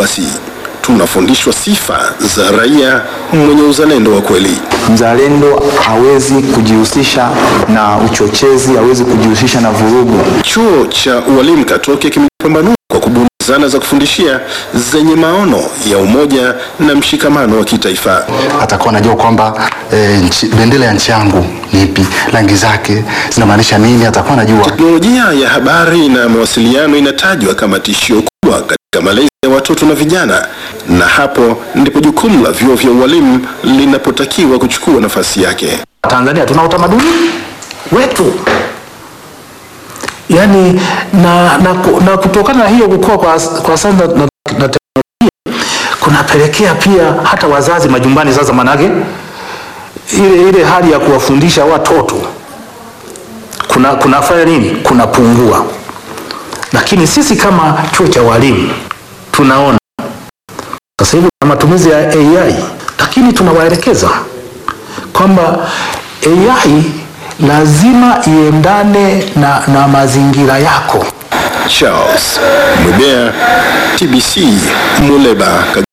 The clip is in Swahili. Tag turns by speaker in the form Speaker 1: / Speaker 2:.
Speaker 1: basi tunafundishwa sifa za raia mwenye uzalendo wa kweli.
Speaker 2: Mzalendo hawezi kujihusisha na uchochezi, hawezi kujihusisha na vurugu.
Speaker 1: Chuo cha ualimu Katoke kimepambanua kwa kubuni zana za kufundishia zenye maono ya umoja na mshikamano wa kitaifa.
Speaker 3: atakuwa anajua kwamba e, nchi, bendera ya nchi yangu ni ipi, rangi zake zinamaanisha nini, atakuwa anajua.
Speaker 1: Teknolojia ya habari na mawasiliano inatajwa kama tishio kubwa katika malezi ya watoto na vijana, na hapo ndipo jukumu la vyuo vya ualimu linapotakiwa kuchukua nafasi yake.
Speaker 4: Tanzania tuna utamaduni wetu yaani na, na, ku- na kutokana na hiyo kukua kwa, kwa sasa na, na, na teknolojia kunapelekea pia hata wazazi majumbani sasa, manake ile, ile hali ya kuwafundisha watoto kuna kunafanya nini, kunapungua. Lakini sisi kama chuo cha walimu tunaona sasa hivi kuna matumizi ya AI, lakini tunawaelekeza kwamba AI lazima iendane na, na mazingira yako.
Speaker 1: Charles Mwebea, TBC, Muleba, Kagera.